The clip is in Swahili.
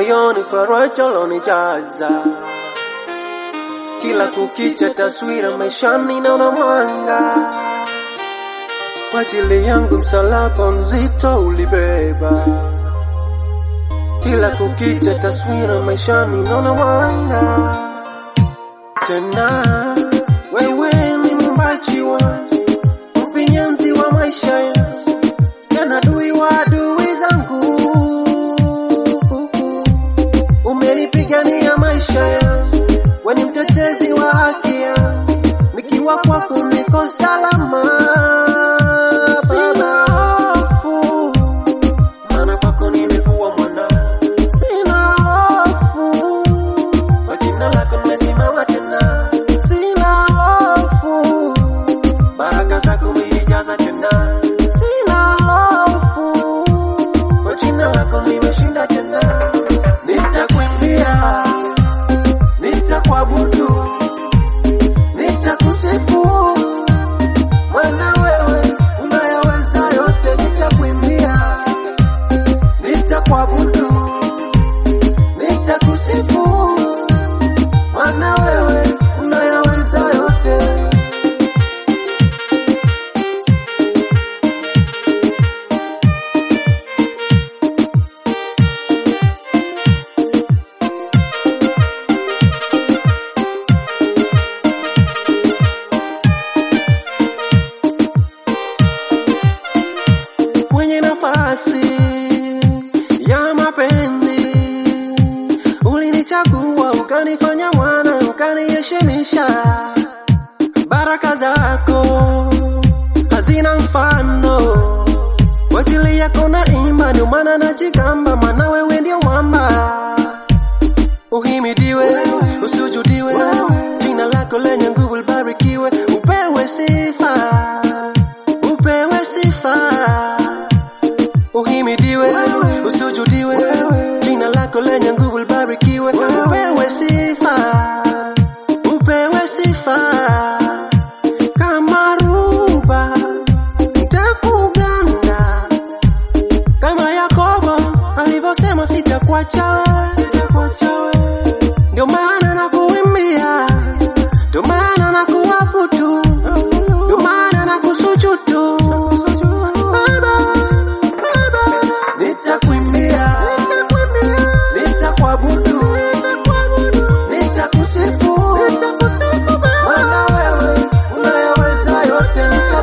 moyoni faraja lonijaza kila kukicha taswira maishani naona mwanga kwa ajili yangu msalaba mzito ulibeba kila kukicha taswira maishani naona mwanga tena wewe ni mwimbaji wa mfinyanzi wa maisha yangu tena adui wa adui zangu umenipigania maisha yangu we ni mtetezi wa haki yangu nikiwa kwako niko salama sina hofu maana kwako nimekuwa mwana sina hofu kwa jina lako nimesimama tena sina hofu baraka zako umenijaza tena sina hofu kwa jina lako nimeshinda tena nitakuimbia nitakuabudu nitakusifu mwana wewe unayaweza yote nitakuimbia nitakuabudu nitakusifu mwana wewe unayaweza yote kwenye nafasi ya mapenzi ulinichagua ukanifanya mwana ukaniheshimisha baraka zako hazina mfano kwa ajili yako na imba ndio maana najigamba maana wewe ndio mwamba uhimidiwe usujudiwe jina lako lenye nguvu libarikiwe upewe sifa upewe sifa uhimidiwe usujudiwe jina lako lenye nguvu libarikiwe upewe sifa upewe sifa kama ruba nitakuganda kama Yakobo alivyosema sitakuacha wewe ndio maana nakuimbia ndio maana nakuabudu ndio maana nakusujudu Baba, Baba. nitakuimbia nitakuabudu nitakusifu maana wewe unayaweza yote